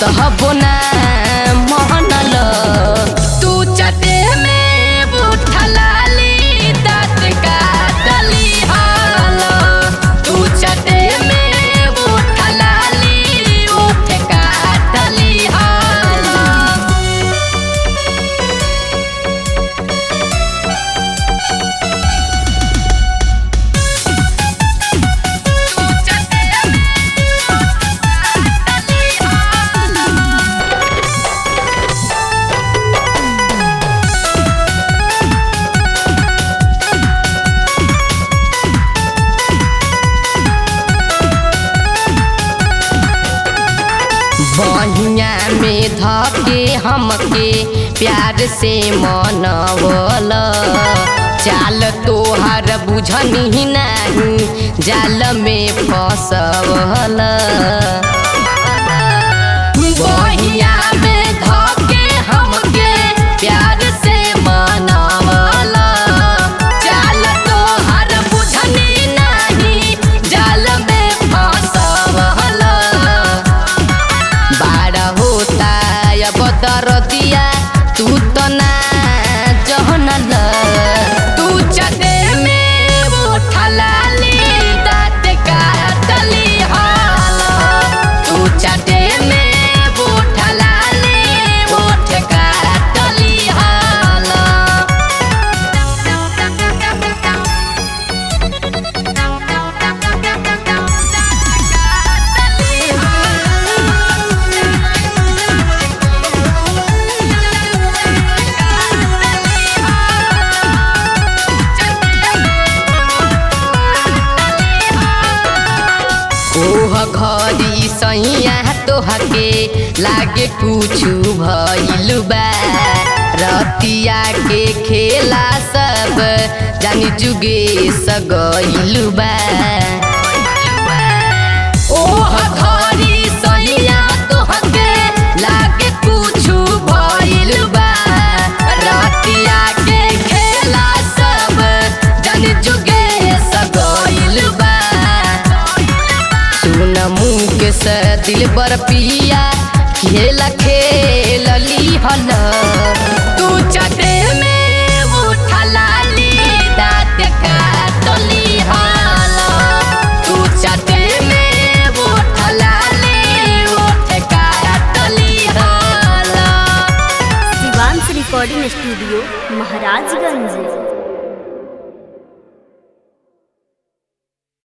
तहबो ना महनल तू चटे में बुठलाली दाँत काटली हल तू चटे में बुठलाली उठ काटली हल बहिया में धके हमके प्यार से मनवल चाल तोहार बुझनी नाही जाल में फसवल बहिया में धके हमके प्यार से मनवल चाल तोहार बुझनी नाही जाल में फसवल बाड़ा होता अब दरदिया तू तो ना जहनल तू चटे में उठलाली दाँत काटली हल तू चटे में उठलाली उठ काटली हल ओह घरी सैया तोहके लागे कुछु भइल बा रतिया के खेला सब जानी जुगे सगइल बा ओह घरी सैया तोहके लागे कुछु भइल बा रतिया के खेला सब जानी जुगे सगइल बा सुन मुँह से दिल बर पिया खेल खेलली हल तू चटे में उठलाली दाँत काटली हल तू चटे में उठलाली उठ काटली हल शिवांश रिकॉर्डिंग स्टूडियो महाराजगंज